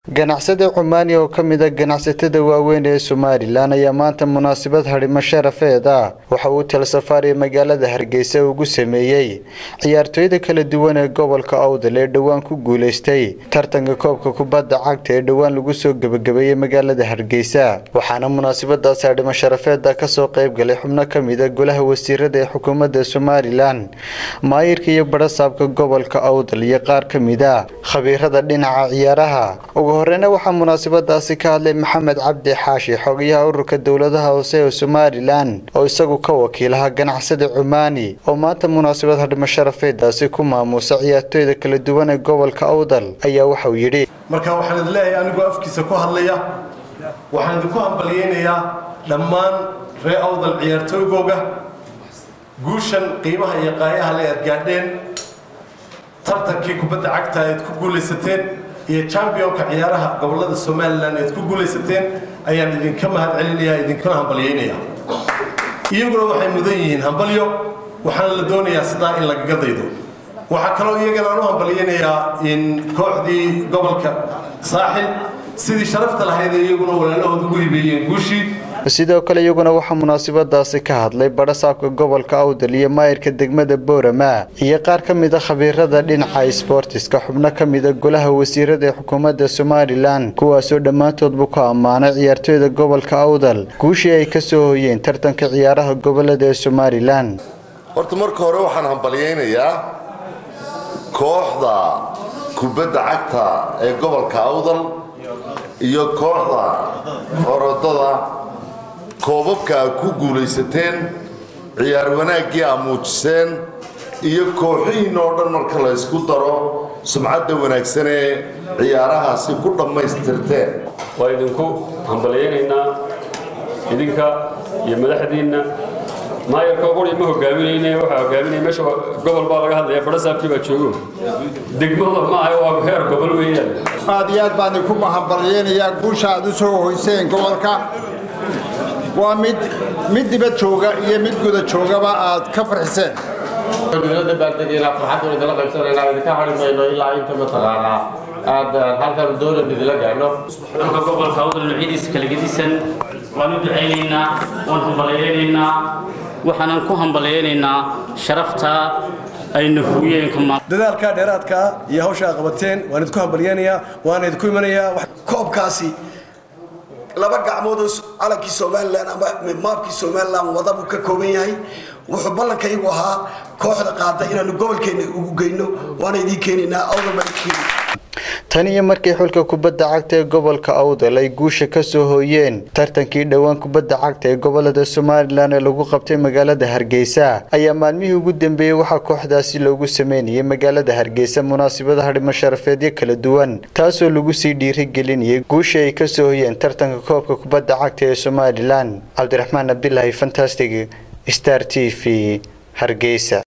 ganacsade cumaani oo ka mid a ganacsatada waaweyn ee somalilan ayaa maanta munaasabad hadhimo sharafeed ah waxa uu talasafaariya magaalada hargeysa ugu sameeyey ciyaartooyda kala duwan ee gobolka awdal ee dhowaan ku guuleystay tartanka koobka kubadda cagta ee dhowaan lagu soo gebagabeeyey magaalada hargeysa waxaana munaasabadaas hadhimo sharafeeda kasoo qayb galay xubno ka mid a golaha wasiirada ee xukuumadda somalilan maayirka iyo barasaabka gobolka awdal iyo qaar ka mid a khabiirada dhinaca ciyaaraha ugu horeyna waxaa munaasabadaasi ka hadlay maxamed cabdi xaashi xogayaha ururka dowladaha hoose ee somalilan oo isagu ka wakiilaha ganacsada cumaani oo maanta munaasabad hadhimo sharafeedaasi ku maamuusa ciyaartooyda kala duwan ee gobolka awdal ayaa waxauu yidhi marka waxaan idin leeyahay anigoo afkiisa ku hadlaya waxaan idinku hambalyeynayaa dhammaan ree awdal ciyaartooygooga guushan qiimaha iyo qaayaha le aad gaadheen tartankii kubadda cagta aad ku guulaysateen iyo championka ciyaaraha gobolada somalilan aad ku guulaysateen ayaan idinka mahad celinayaa idinkuna hambalyeynayaa iyaguna waxay mudan yihiin hambalyo waxaana la doonayaa sidaa in lagaga daydo waxaa kaloo iyagana aan u hambalyeynayaa in kooxdii gobolka saaxil sidii sharafta lahayd ee iyaguna walaalahood ugu hibeeyeen guushii sidoo kale iyaguna waxaa munaasabadaasi ka hadlay barasaabka gobolka awdal iyo maayirka degmada boorama iyo qaar ka mid a khabiirada dhinaca sboortiska xubno ka mid a golaha wasiirada ee xukuumadda somalilan kuwaasoo dhammaantoodbu ku ammaanay ciyaartooyda gobolka awdal guushii ay ka soo hoyeen tartanka ciyaaraha gobolada ee somalilan horta marka hore waxaan hambalyeynayaa kooxda kubadda cagta ee gobolka awdal iyo kooxda orodada koobabka aad ku guulaysateen ciyaar wanaaggii aad muujiseen iyo kooxihiinna oo dhan marka la ysku daro sumcadda wanaagsan ee ciyaarahaasi ku dhammaystirteen waa idinku hambalyaynaynaa idinka iyo madaxdiinna maayarka quri ma hogaaminayne waxaa hogaaminaya meesha gobol baa laga hadlaya barasaabkii baa joogo degmada ma aha waa heer gobol weeyaan aad iyo aad baan idinku hambalyaynayaa guusha aad u soo hoyseen gobolka waa mid mid dibad jooga iyo mid guda joogaba aad ka farxiseen idinla dabaaldegayna farxaddu idinla qaybsanayna idinka hari mayno ilaa inta mataqaanaa aad halkan doonan idinla gaadhno dhulka gobolka awdal nuucyadiisa kala gedisan waan u ducaynaynaa waan hambalyaynaynaa waxaanan ku hambalyaynaynaa sharafta ayna hugiyeenka dadaalkaa dheeraadkaa iyo hawsha aad qabateen waan idinku hambalyaynayaa waan idinku imanayaa koobkaasi laba gacmood oo calankii somalilan ama maabkii somalilan wada buu ka kooban yahay wuxuu ballankaygu ahaa kooxda qaada inaanu gobolkeena ugu geyno waana idiin keenaynaa awdal baan idin tan iyo markii xulka kubadda cagta ee gobolka awdal ay guusha ka soo hooyeen tartankii dhowaan kubadda cagta ee gobolada somalilan ee lagu qabtay magaalada hargeysa ayaa maalmihii ugu dambeeyey waxaa kooxdaasi loogu sameynayay magaalada hargeysa munaasabada hadhimo sharafeedyo kala duwan taasoo lagu sii dhiirigelinayay guusha ay ka soo hoyeen tartanka koobka kubadda cagta ee somalilan cabdiraxmaan abdilaahi fantastic star t v hargeysa